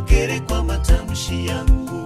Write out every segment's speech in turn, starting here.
usiwakere kwa matamshi yangu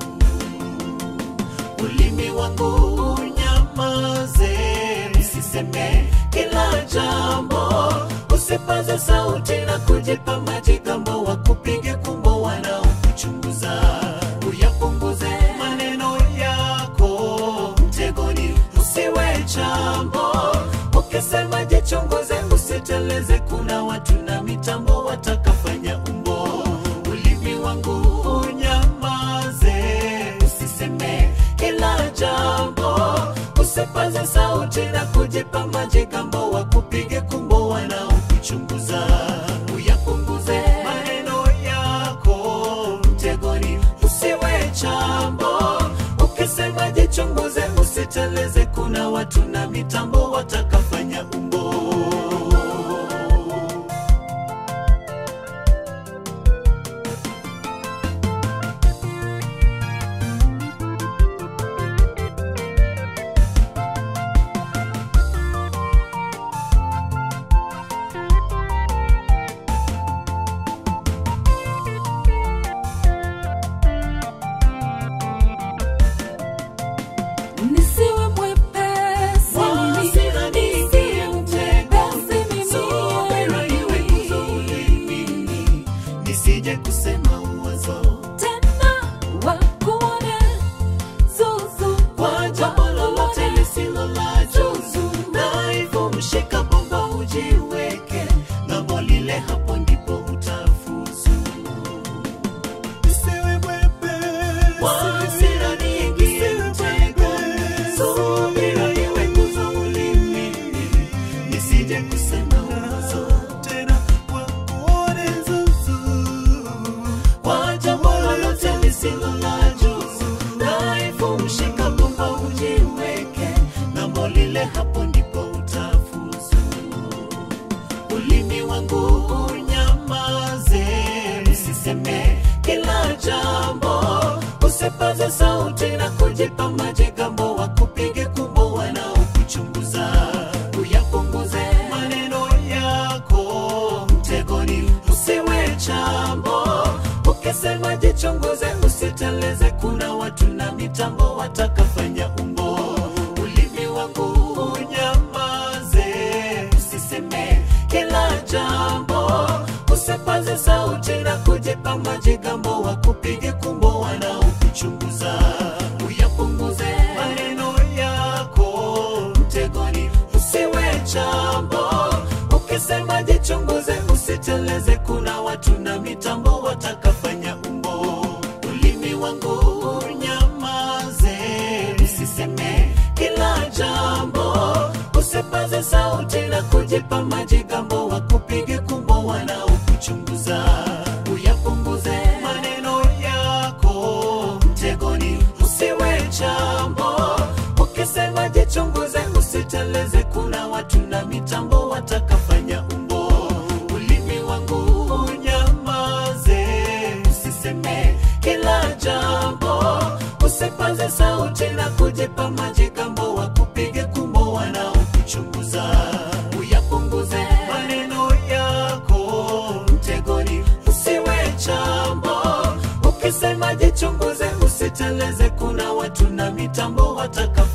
ulimi wangu unyamaze, usiseme kila jambo, usipaze sauti na kujipa majigambo, wakupige kumbo wanaokuchunguza, uyapunguze maneno yako mtegoni, usiwe chambo, ukisema jichunguze, usiteleze, kuna watu na mitambo watakafanya umbo, ulimi wangu unyamaze, usiseme kila jambo, usipaze sauti na kujipa majigambo, wakupige kumbo wanaokuchunguza, uyapunguze maneno yako mtegoni, usiwe chambo, ukisema jichunguze, usiteleze, kuna watu na mitambo watakafanya umbo. Nisiwe mwepesi Wala mimi, sina nisiwe mwepesi mimi. Subira iwe kuzuilini, nisije kusema uwazo Tena wakuone zuzu, kwa jambo lolote lisilo la juzu, dhaifu mshika bomba ujiweke ng'ambo lile, hapo ndipo utafuzu. Wala hasira niingie mtegoni, subira iwe nguzo ulimini, nisije kusema uwazo kwa jambo lolote lisilo la juzu, dhaifu mshika bomba ujiweke ng'ambo lile, hapo ndipo utafuzu. Ulimi wangu unyamaze, usiseme kila jambo, usipaze sauti na kujipa majigambo, wakupige kumbo wanaokuchunguza, uyapunguze maneno yako mtegoni, usiwe chambo, ukisema jichunguze, usiteleze, kuna watu na mitambo watakafanya umbo. Ulimi wangu unyamaze, usiseme kila jambo, usipaze sauti na kujipa majigambo, wakupige kumbo wanaokuchunguza, uyapunguze maneno yako mtegoni, usiwe chambo, ukisema jichunguze, usiteleze, kuna watu na mitambo watakafanya umbo. Ulimi wangu unyamaze, usiseme kila jambo, usipaze sauti na kujipa majigambo, wakupige kumbo wanaokuchunguza, uyapunguze maneno yako mtegoni, usiwe chambo, ukisema jichunguze, usiteleze, kuna watu na mitambo watakafanya umbo. Ulimi wangu unyamaze, usiseme kila jambo, usipaze sauti na kujipa majigambo, wakupige kumbo wanaokuchunguza, uyapunguze maneno yako mtegoni, usiwe chambo, ukisema jichunguze, usiteleze, kuna watu na mitambo wataka